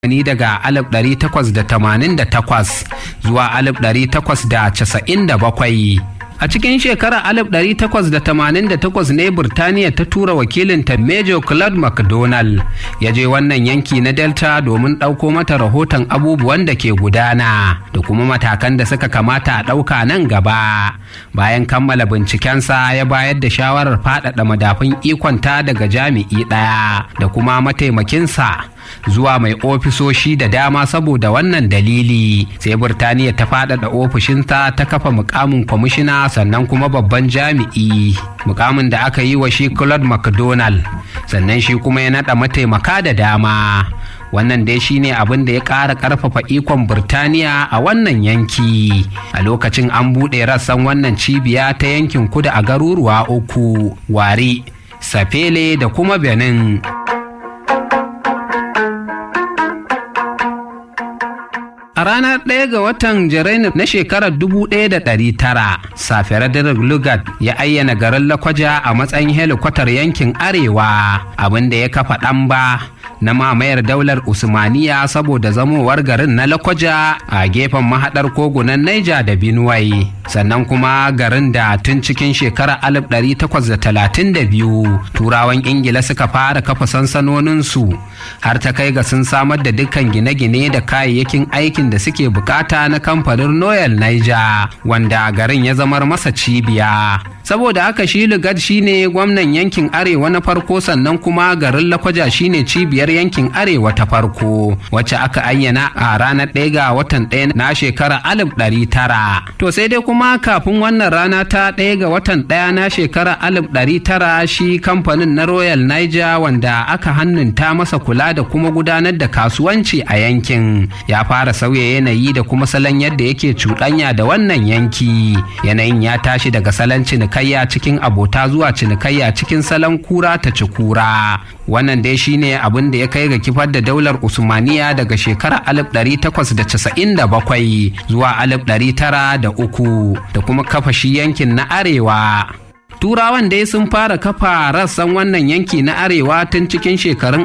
ni daga 1888 zuwa 1897 a cikin shekarar 1888 ne Burtaniya ta tura wakilinta Major Claude MacDonald ya je wannan yanki na Delta domin ɗauko mata rahoton abubuwan da ke gudana da kuma matakan da suka kamata a ɗauka nan gaba. Bayan kammala bincikensa ya bayar da shawarar faɗaɗa madafun ikonta daga jami'i ɗaya da kuma mataimakinsa. zuwa mai ofisoshi da dama saboda wannan dalili sai burtaniya ta faɗaɗa ofishinta ta kafa mukamin kwamishina sannan kuma babban jami'i mukamin da aka yi wa shi claude mcdonald sannan shi kuma ya naɗa mataimaka da dama wannan dai shine abin da ya ƙara ƙarfafa ikon Burtaniya a wannan yanki a lokacin an buɗe rassan wannan cibiya ta yankin kudu a garuruwa uku wari safele da kuma benin A ranar ɗaya ga watan Janairun na shekarar 1900, Safiyar Lugat ya ayyana garin Lakwaja a matsayin helikwatar yankin Arewa, abin da ya kafa ɗamba na mamayar daular Usmaniya saboda zamowar garin na Lakwaja a gefen mahaɗar kogunan Naija da Binuwai. Sannan kuma garin da tun cikin shekarar 1832 Turawan Ingila suka fara kafa sansanoninsu har ta kai ga sun samar da dukkan gine-gine da kayayyakin aikin da suke bukata na kamfanin Royal Niger wanda garin ya zamar masa cibiya. Saboda haka shi Lugard shine gwamnan yankin Arewa na farko sannan kuma garin Lakwaja shine cibiyar yankin Arewa ta farko wacce aka ayyana a ranar ɗaya ga watan ɗaya na shekara alif ɗari tara. To sai dai kuma kafin wannan rana ta ɗaya ga watan ɗaya na shekara alif ɗari tara shi kamfanin na Royal Niger wanda aka hannunta masa kula da kuma gudanar da kasuwanci a yankin ya fara sauya yanayi da kuma salon yadda yake cuɗanya da wannan yanki yanayin ya tashi daga salon cinikayya cikin abota zuwa cinikayya cikin salon kura ta ci kura wannan dai shine abin da ya kai ga kifar da daular usmaniya daga shekarar 1897 zuwa 1903 da kuma kafa shi yankin na arewa turawan dai sun fara kafa rassan wannan yanki na arewa tun cikin shekarun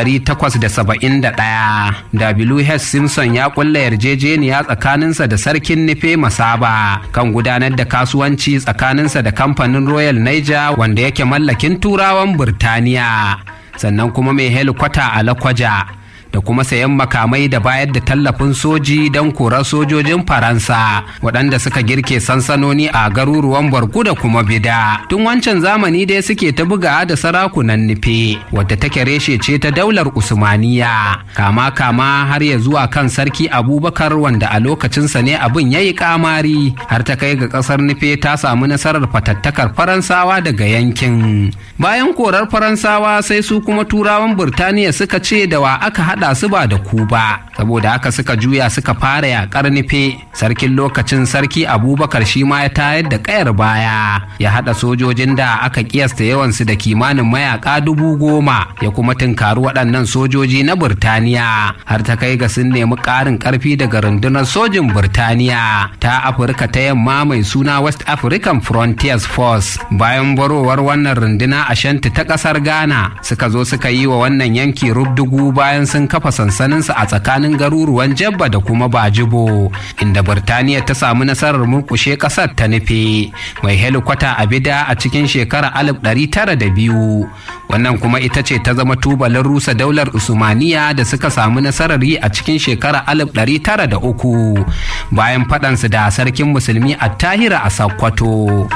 1871 wh simpson ya kulla yarjejeniya tsakaninsa da sarkin nufe masaba kan gudanar da kasuwanci tsakaninsa da kamfanin royal niger wanda yake mallakin turawan burtaniya sannan kuma mai helikwata a lakwaja da kuma sayan makamai da bayar da tallafin soji don korar sojojin faransa waɗanda suka girke sansanoni a garuruwan barku da kuma bida tun wancan zamani dai suke ta buga da sarakunan nufe wadda take reshe ce ta daular usmaniya kama kama har ya zuwa kan sarki abubakar wanda a lokacinsa ne abin ya yi kamari har ta kai ga ƙasar nufe ta samu nasarar fatattakar faransawa daga yankin bayan korar faransawa sai su kuma turawan burtaniya suka ce da wa aka haɗa haɗa su ba da ku ba saboda haka suka juya suka fara yaƙar nufe sarkin lokacin sarki abubakar shi ma ya tayar da ƙayar baya ya haɗa sojojin da aka kiyasta yawansu da kimanin mayaƙa dubu goma ya kuma tunkari waɗannan sojoji na burtaniya har ta kai ga sun nemi ƙarin ƙarfi daga rundunar sojin burtaniya ta afirka ta yamma mai suna west african frontiers force bayan barowar wannan runduna a shanti ta ƙasar ghana suka zo suka yi wa wannan yanki rubdugu bayan sun kafa sansaninsa a tsakanin garuruwan jabba da kuma bajibo inda birtaniya ta samu nasarar murkushe kasar ta nufe mai helikwata a bida a cikin shekarar 1902 wannan kuma ita ce ta zama tubalin rusa daular usmaniya da suka samu nasarar yi a cikin shekarar 1903 bayan faɗansu da sarkin musulmi a tahira a sakkwato.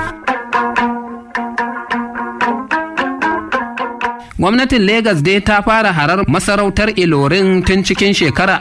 gwamnatin Legas dai ta fara harar masarautar Ilorin tun cikin shekarar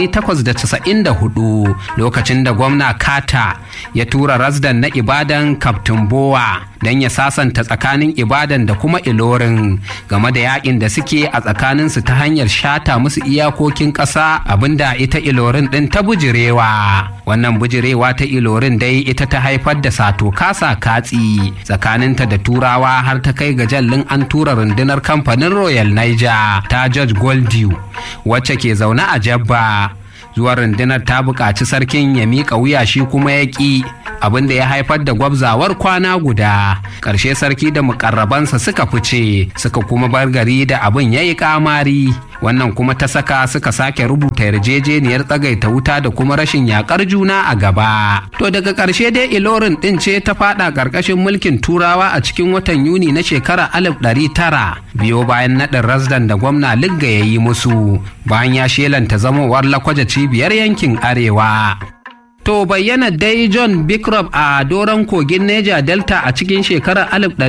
1894 lokacin da gwamna Kata ya tura rasdan na Ibadan Captain Bowa don ya sasanta tsakanin Ibadan da kuma Ilorin game da yakin da suke a tsakaninsu ta hanyar shata musu iyakokin ƙasa abinda ita Ilorin ɗin ta bujirewa. Wannan bujirewa ta Ilorin dai ita ta haifar da sato kasa katsi tsakaninta da turawa har ta kai ga jallin an tura rundunar kan kamfanin royal niger ta george goldew wacce ke zaune a jabba zuwa rundunar ta buƙaci sarkin ya miƙa wuya shi kuma ya ƙi abin da ya haifar da gwabzawar kwana guda ƙarshe sarki da mukarrabansa suka fice suka kuma bar gari da abin ya yi ƙamari wannan kuma ta saka suka sake rubuta yarjejeniyar tsagaita wuta da kuma rashin yakar juna a gaba to daga ƙarshe dai ilorin ɗin ce ta fada ƙarƙashin mulkin turawa a cikin watan yuni na shekarar alif ɗari tara biyo bayan naɗin rasdan da gwamna ligga ya yi musu bayan ya shelanta zamowar lakwaja cibiyar yankin arewa To bayyana dai John Bickrop a doron kogin Neja Delta a cikin shekarar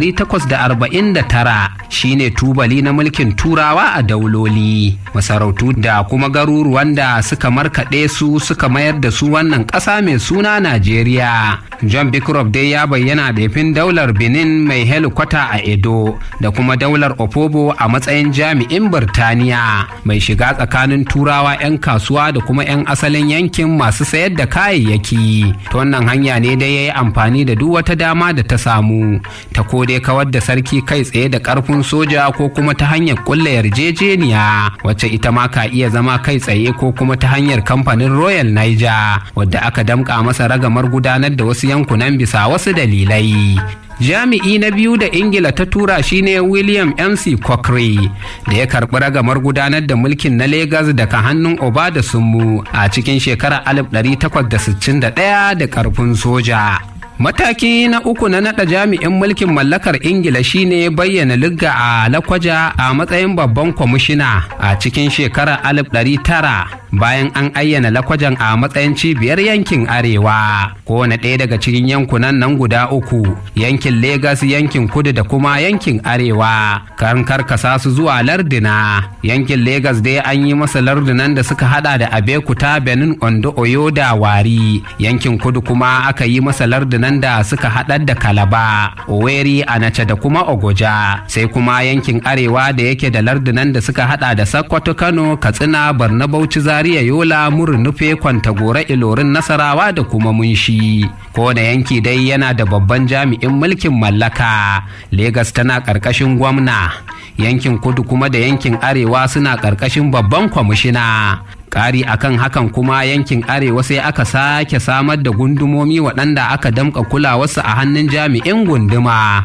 1849 shine tubali na mulkin turawa a dauloli. Masarautu da kuma garuruwan da suka markaɗe su suka mayar da su wannan ƙasa mai suna Najeriya. John Bickrop dai ya bayyana fin daular Benin mai helikwata a Edo da kuma daular Opobo a matsayin jami'in Birtaniya mai shiga tsakanin turawa 'yan kasuwa da kuma 'yan asalin yankin masu sayar da kayayyaki. ta wannan hanya ne dai ya yi amfani da duk wata dama da ta samu ta ko dai kawar da sarki kai tsaye da karfin soja ko kuma ta hanyar kulla yarjejeniya wacce ita ma ka iya zama kai tsaye ko kuma ta hanyar kamfanin royal niger wadda aka damƙa masa ragamar gudanar da wasu yankunan bisa wasu dalilai jami'i na biyu da ingila ta tura shine william mc cochrane da ya karɓi ragamar gudanar da mulkin na Legas daga hannun oba da sunmu a cikin shekarar 1861 da ƙarfin soja Mataki na uku na naɗa jami'in mulkin mallakar Ingila shine bayyana ligga a Lakwaja a matsayin babban kwamishina a cikin shekarar 1900 bayan an ayyana Lakwajan a matsayin cibiyar yankin Arewa. Kowane ɗaya daga cikin yankunan nan guda uku, yankin Legas, yankin Kudu da kuma yankin Arewa, kan karkasa su zuwa lardina. Yankin Legas dai an yi masa lardunan da suka hada da Abekuta, Benin, Ondo, Oyo da Wari. Yankin Kudu kuma aka yi masa lardunan nan da suka haɗar da kalaba oweri anace da kuma ogoja sai kuma yankin arewa da yake da lardunan da suka hada da sakkwato kano katsina barna bauchi zaria yola murnufe kwantagora ilorin nasarawa da kuma munshi kowane yanki dai yana da babban jami'in mulkin mallaka Legas tana ƙarƙashin gwamna yankin kudu kuma da yankin arewa suna ƙarƙashin babban kwamishina ƙari akan hakan kuma yankin arewa sai aka sake samar da gundumomi waɗanda aka damƙa kulawarsu a hannun jami'in gunduma.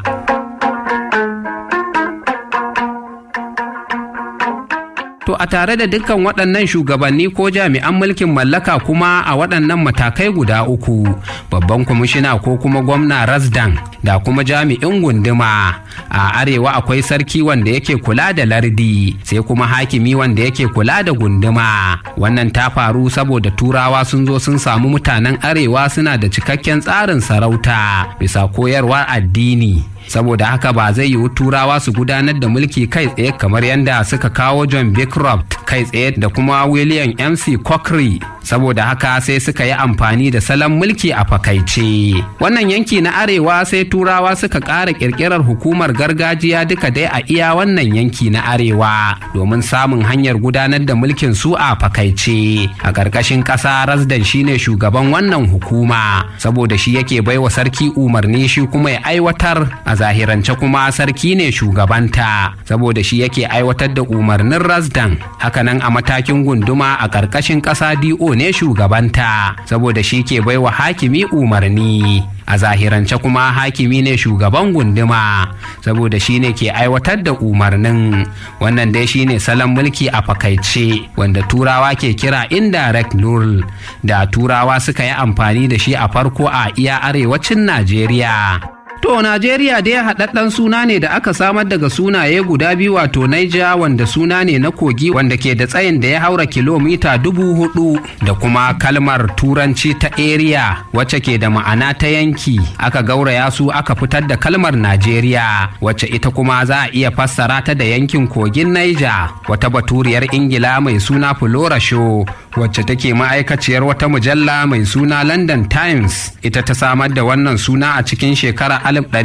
To a tare da dukkan waɗannan shugabanni ko jami'an mulkin mallaka kuma a waɗannan matakai guda uku babban kwamishina ko kuma gwamna rasdan da kuma jami'in gunduma a arewa akwai sarki wanda yake kula da lardi sai kuma hakimi wanda yake kula da gunduma wannan ta faru saboda turawa sun zo sun samu mutanen arewa suna da cikakken tsarin sarauta bisa koyarwar addini saboda haka ba zai yiwu turawa su gudanar da mulki kai tsaye kamar yadda suka kawo john bancroft kai tsaye da kuma william mc cochrane saboda haka sai suka yi amfani da salon mulki a fakaice wannan yanki na arewa sai turawa suka ƙara ƙirƙirar hukumar gargajiya duka dai a iya wannan yanki na arewa domin samun hanyar gudanar da mulkin su a fakaice a ƙarƙashin ƙasa rasdan shine shugaban wannan hukuma saboda shi yake baiwa sarki umarni shi kuma ya aiwatar a zahirance kuma sarki ne shugabanta saboda shi yake aiwatar da umarnin rasdan hakanan a matakin gunduma a ƙarƙashin ƙasa do ne shugabanta saboda shi ke baiwa hakimi umarni a zahirance kuma hakimi ne shugaban gunduma saboda shi ne ke aiwatar da umarnin wannan dai shine salon mulki a fakaice wanda turawa ke kira indirect rule da turawa suka yi amfani da shi a farko a iya arewacin najeriya To Najeriya dai haɗaɗɗen suna ne da aka samar daga sunaye guda biyu wato Naija wanda suna ne na kogi wanda ke da tsayin da ya haura kilomita dubu hudu da kuma kalmar turanci ta area wacce ke da ma'ana ta yanki aka gauraya su aka fitar da kalmar Najeriya wacce ita kuma za a iya fassara ta da yankin kogin Naija wata baturiyar Ingila mai suna Flora Show wacce take ma'aikaciyar wata mujalla mai suna London Times ita ta samar da wannan suna a cikin shekara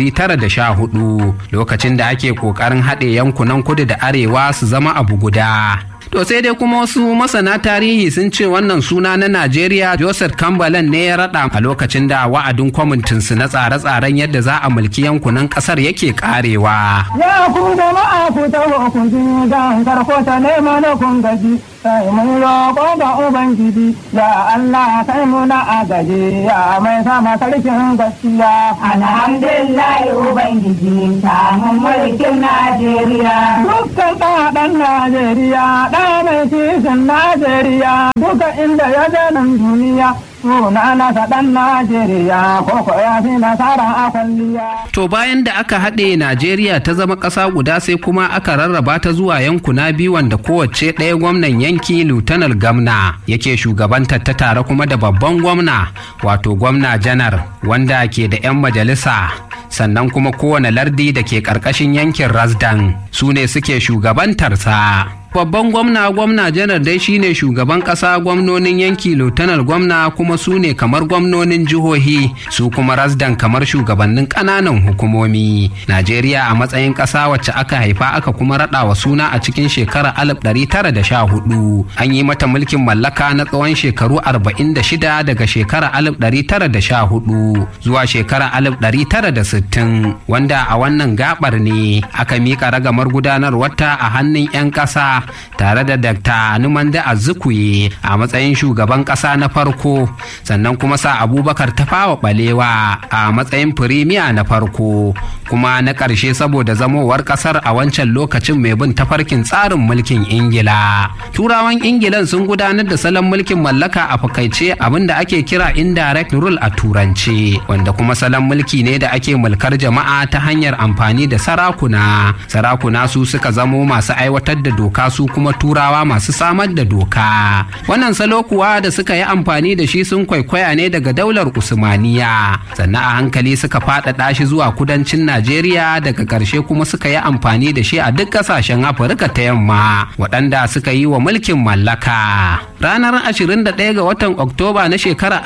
1914 lokacin da ake ƙoƙarin haɗe yankunan kudu da arewa su zama abu guda. To sai dai kuma wasu masana tarihi sun ce wannan suna na Najeriya Joseph Kambalan ne ya raɗa a lokacin da wa'adin kwamitinsu na tsare-tsaren yadda za a mulki yankunan ƙasar yake ƙarewa. Ya ku jama'a ku taho ku ji gan karko ta nema na kun gaji. sai mun roƙo ga Ubangiji, ya Allah kai muna agaji, ya mai sama sarkin gaskiya. Alhamdulillah Ubangiji, samun mulkin Najeriya. Dukkan ɗaɗan Najeriya, ɗa mai kishin Najeriya, duka inda ya nan duniya. Suna nasa ɗan Najeriya, koko ya fi nasara a kwalliya. To bayan da aka haɗe Najeriya ta zama ƙasa guda sai kuma aka rarraba ta zuwa yankuna biyu wanda kowace ɗaya gwamnan yanki Lutanar Gamna yake shugabantar ta tare kuma da babban gwamna wato gwamna janar wanda ke da 'yan majalisa sannan kuma kowane lardi da ke ƙarƙashin yankin Rasdan su ne suke shugabantarsa. babban gwamna gwamna janar dai shine shugaban kasa gwamnonin yanki lieutenant gwamna kuma su ne kamar gwamnonin jihohi su kuma rasdan kamar shugabannin kananan hukumomi najeriya a matsayin kasa wacce aka haifa aka kuma rada wa suna a cikin shekarar 1914 an yi mata mulkin mallaka na tsawon shekaru 46 daga shekarar 1914 zuwa shekarar 1960 wanda a wannan gabar ne aka mika ragamar gudanarwarta a hannun 'yan kasa tare da Dr. Numanda Azukuye a matsayin shugaban ƙasa na farko sannan kuma sa Abubakar Tafawa Balewa a matsayin firimiya na farko kuma na ƙarshe saboda zamowar ƙasar a wancan lokacin mai bin tafarkin tsarin mulkin Ingila. Turawan Ingilan sun gudanar da salon mulkin mallaka a fakaice abinda ake kira indirect rule a turance wanda kuma salon mulki ne da ake mulkar jama'a ta hanyar amfani da sarakuna. Sarakuna su suka zamo masu aiwatar da doka su kuma turawa masu samar da doka wannan salo kuwa da suka yi amfani da shi sun kwaikwaya ne daga daular usmaniya sannan a hankali suka faɗaɗa shi zuwa kudancin najeriya daga ƙarshe kuma suka yi amfani da shi a duk ƙasashen afirka ta yamma waɗanda suka yi wa mulkin mallaka ranar 21 ga watan oktoba na shekarar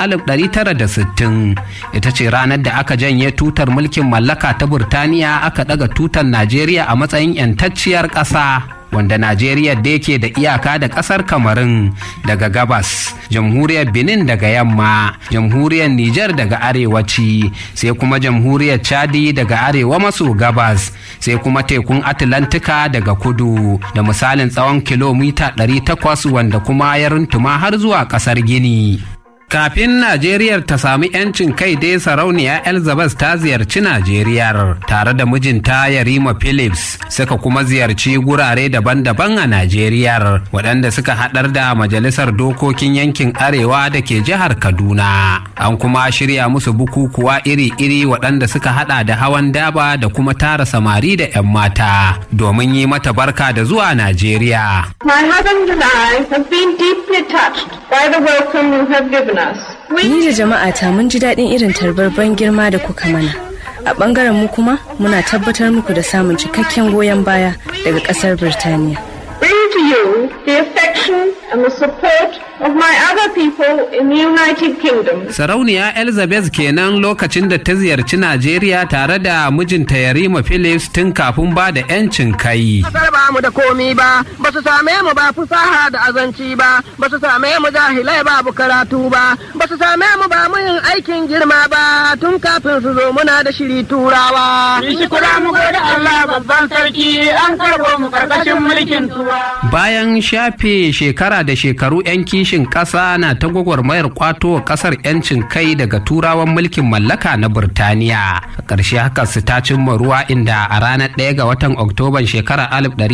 1960 ita ce ranar da aka janye tutar mulkin mallaka ta burtaniya aka ɗaga tutar najeriya a matsayin 'yantacciyar ƙasa wanda Najeriya da yake da iyaka da ƙasar Kamarun daga gabas, jamhuriyar Benin daga yamma, jamhuriyar Nijar daga arewaci, sai kuma jamhuriyar Chadi daga arewa maso gabas, sai kuma tekun Atlantika daga kudu, da misalin tsawon kilomita 800 wanda kuma ya runtuma har zuwa ƙasar Gini. Kafin Najeriyar ta sami 'yancin kai dai sarauniya Elizabeth ta ziyarci Najeriyar tare da mijinta Yarima Phillips suka kuma ziyarci gurare daban-daban a Najeriyar waɗanda suka haɗar da Majalisar Dokokin Yankin Arewa da ke jihar Kaduna. An kuma shirya musu bukukuwa iri-iri waɗanda suka haɗa da hawan daba da kuma tara samari da 'yan mata domin yi mata barka da zuwa Najeriya. My husband and I have been deeply touched by the welcome you have given us. Ni da jama'ata mun ji daɗin irin tarbar ban girma da kuka mana. A ɓangaren mu kuma muna tabbatar muku da samun cikakken goyon baya daga ƙasar Birtaniya. Bring to you the affection and the support of my other people in the United Kingdom. Sarauniya Elizabeth kenan lokacin da ta ziyarci Najeriya tare da mijinta Yarima Phillips tun kafin ba da 'yancin kai. Kasar ba mu da komi ba, ba su same mu ba fusaha da azanci ba, ba su same mu jahilai babu karatu ba, ba su same mu ba mu yin aikin girma ba, tun kafin su zo muna da shiri turawa. Shi kura mu gode Allah babban sarki an karbo mu karkashin mulkin tuwa. Bayan shafe shekara da shekaru 'yan kishin ƙasa na ta gwagwarmayar kwato wa ƙasar 'yancin kai daga turawan mulkin mallaka na Burtaniya. A ƙarshe haka su ta cimma ruwa inda a ranar ɗaya ga watan Oktoban shekarar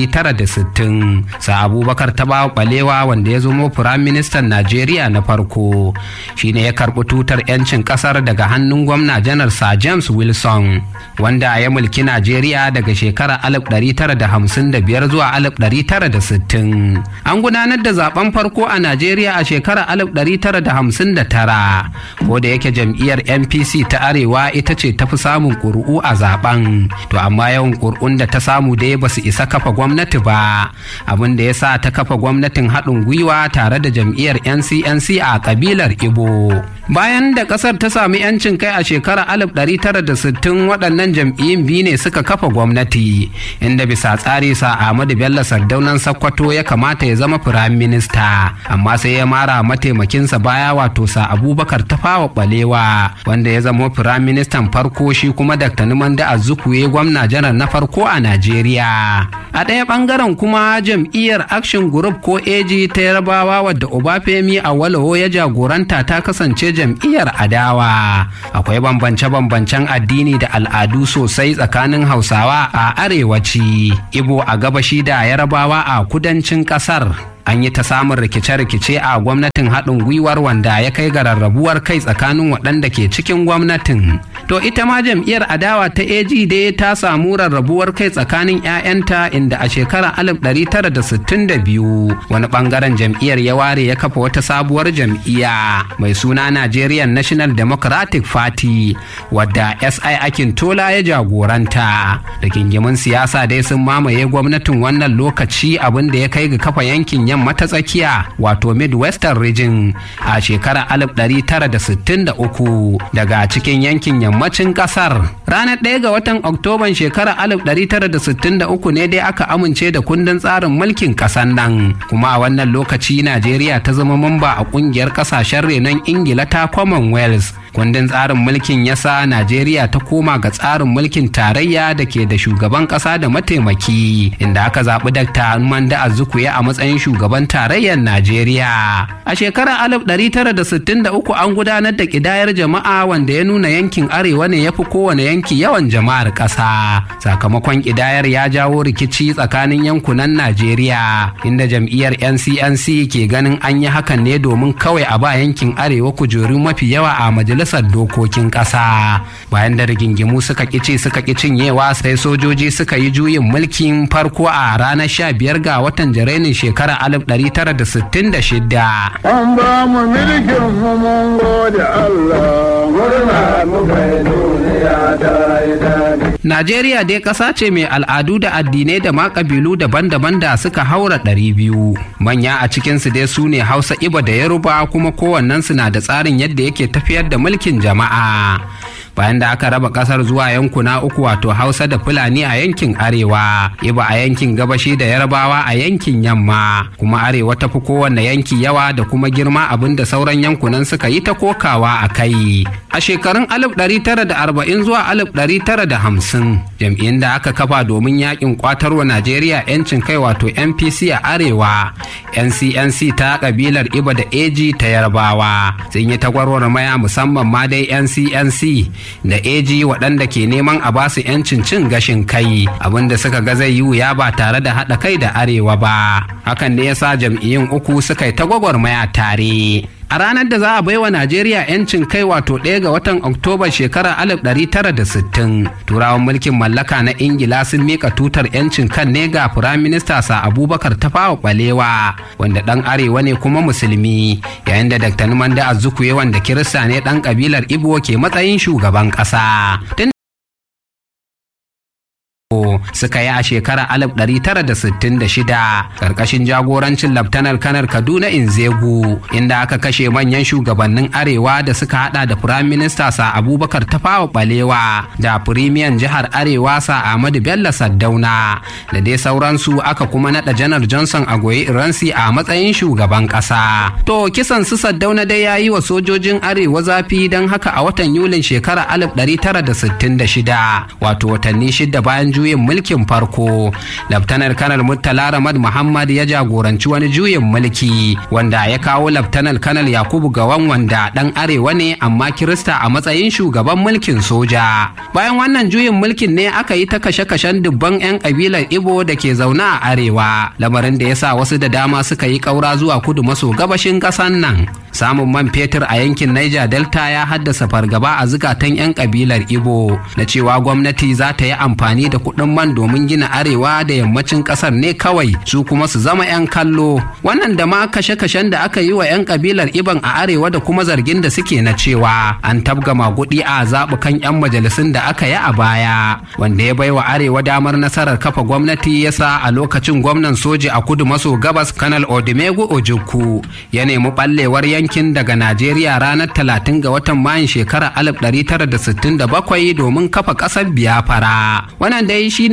1960 sa Abubakar Tabawa Balewa wanda ya zamo Firaministan Najeriya na farko shine ya karɓi tutar 'yancin ƙasar daga hannun gwamna janar Sir James Wilson wanda ya mulki Najeriya daga shekarar 1955 zuwa 1960. An gudanar da zaben farko a Najeriya a shekarar 1959 ko da yake jam'iyyar NPC ta Arewa ita ce tafi samun ƙuri'u a zaben to amma yawan ƙuri'un da ta samu dai ba su isa kafa gwamnati ba abin da ya sa ta kafa gwamnatin haɗin gwiwa tare da jam'iyyar NCNC a kabilar Ibo. Bayan da ƙasar ta sami 'yancin kai a shekarar 1960 waɗannan jam'iyyun biyu ne suka kafa gwamnati inda bisa tsari sa Ahmadu Bello Sardaunan Sakkwato ya kamata ya zama firayim minista amma sai sai ya mara mataimakinsa baya wato sa abubakar tafawa balewa wanda ya zama firaministan farko shi kuma dr numanda azukuwe gwamna janar na farko a najeriya a ɗaya ɓangaren kuma jam'iyyar action group ko ag ta yarbawa wadda obafemi a walawo ya jagoranta ta kasance jam'iyyar adawa akwai bambance-bambancen addini da al'adu sosai tsakanin hausawa a arewaci ibo a gabashi da yarbawa a kudancin ƙasar an yi ta samun rikice-rikice a gwamnatin haɗin gwiwar wanda ya kai ga rarrabuwar kai tsakanin waɗanda ke cikin gwamnatin to ita ma jam'iyyar adawa ta ag dai ta samu rarrabuwar kai tsakanin 'ya'yanta inda a shekarar 1962 wani ɓangaren jam'iyyar ya ware ya kafa wata sabuwar jam'iyya mai suna nigerian national democratic party wadda si akin tola ya jagoranta rigingimin siyasa dai sun mamaye gwamnatin wannan lokaci abin da ya kai ga kafa yankin yamma ta tsakiya wato midwestern region a shekarar 1963 daga cikin yankin yammacin kasar ranar 1 ga watan oktoban shekarar 1963 ne dai aka amince da kundin tsarin mulkin kasar nan kuma a wannan lokaci najeriya ta zama mamba a kungiyar kasashen renon ingila ta commonwealth kundin tsarin mulkin ya sa najeriya ta koma ga tsarin mulkin tarayya da ke da shugaban kasa da mataimaki inda aka zaɓi dakta manda azukuye a matsayin shugaban tarayyar najeriya a shekarar 1963 an gudanar da ƙidayar jama'a wanda ya nuna yankin arewa ne ya fi kowane yanki yawan jama'ar ƙasa sakamakon ƙidayar ya jawo rikici tsakanin yankunan najeriya inda jam'iyyar ncnc ke ganin an yi hakan ne domin kawai a ba yankin arewa kujeru mafi yawa a majalisar dokokin ƙasa bayan da rigingimu suka ƙici suka ƙi cinyewa sai sojoji suka yi juyin mulkin farko a ranar 15 ga watan janairun shekarar 1966 An ba mu mulkin mu mun gode Allah, murna muka yi duniya ta yi daɗi. Najeriya dai ƙasa ce mai al'adu da addinai da ma ƙabilu daban-daban da suka haura ɗari biyu. Manya a cikinsu dai su ne Hausa Iba da Yaruba kuma kowannensu na da tsarin yadda yake tafiyar da mulkin jama'a. bayan da aka raba kasar zuwa yankuna uku wato hausa da fulani a yankin arewa iba a yankin gabashi da yarbawa a yankin yamma kuma arewa ta fi kowanne yanki yawa da kuma girma abin da sauran yankunan suka yi ta kokawa a kai a shekarun 1940 zuwa 1950 jam'iyyun da aka kafa domin yakin kwatarwa najeriya yancin kai wato npc a arewa ncnc ta kabilar iba da ag ta yarbawa sun yi tagwarwar maya musamman ma dai ncnc da AG waɗanda ke neman a basu 'yancin cin gashin kai abinda suka ga zai yi wuya ba tare da haɗa kai da arewa ba hakan ne yasa jam'iyyun uku suka yi ta gwagwarmaya tare a ranar da za a baiwa Najeriya 'yancin kai wato ɗaya ga watan Oktoba shekarar 1960 turawan mulkin mallaka na Ingila sun mika tutar 'yancin kan ne ga Firaminista sa Abubakar Tafawa Balewa wanda ɗan arewa ne kuma musulmi yayin da Dr. Numanda Azukuye wanda Kirista ne ɗan kabilar Igbo ke matsayin shugaban ƙasa. suka yi a shekarar 1966 karkashin jagorancin laftanar kanar kaduna inzegu inda aka kashe manyan shugabannin arewa da suka hada da firayim minista sa abubakar tafawa balewa da firimiyan jihar arewa sa ahmadu bello saddauna da dai sauransu aka kuma nada janar johnson a goyi iransi a matsayin shugaban kasa to kisan su saddauna dai ya yi wa sojojin arewa zafi don haka a watan yulin shekarar 1966 wato watanni shida bayan juyin mulkin farko laftanar kanar murtala ramad muhammad ya jagoranci wani juyin mulki wanda ya kawo laftanar kanar yakubu gawan wanda dan arewa ne amma kirista a matsayin shugaban mulkin soja bayan wannan juyin mulkin ne aka yi ta kashe-kashen dubban 'yan kabilar ibo da ke zaune a arewa lamarin da ya sa wasu da dama suka yi kaura zuwa kudu maso gabashin ƙasan nan samun man fetur a yankin niger delta ya haddasa fargaba a zukatan 'yan kabilar ibo na cewa gwamnati za ta yi amfani da kuɗin man domin gina arewa da yammacin ƙasar ne kawai su kuma su zama 'yan kallo wannan da ma kashe-kashen da aka yi wa 'yan kabilar iban a arewa da kuma zargin da suke na cewa an tabga magudi a zaɓukan 'yan majalisun da aka yi a baya wanda ya baiwa arewa damar nasarar kafa gwamnati yasa a lokacin gwamnan soji a kudu maso gabas kanal odimegu ojukwu ya nemi ɓallewar yankin daga najeriya ranar 30 ga watan mayun shekarar 1967 domin kafa ƙasar biyafara wannan dai shine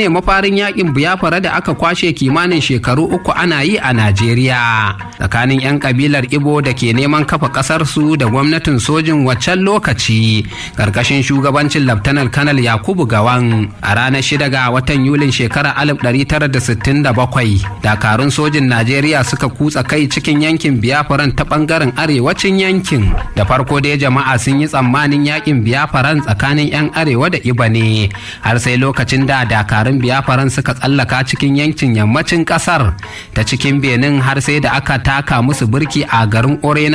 shine mafarin yakin biyafara da aka kwashe kimanin shekaru uku ana yi a Najeriya tsakanin 'yan kabilar Ibo da ke neman kafa kasar su da gwamnatin sojin waccan lokaci karkashin shugabancin Laftanar Kanal Yakubu Gawan a ranar shida ga watan Yulin shekarar 1967 dakarun sojin Najeriya suka kutsa kai cikin yankin biyafaran ta bangaren arewacin yankin da farko dai jama'a sun yi tsammanin yakin biyafaran tsakanin 'yan arewa da Iba ne har sai lokacin da dakarun biyafaran suka tsallaka cikin yankin yammacin kasar ta cikin benin har sai da aka taka musu birki a garin orena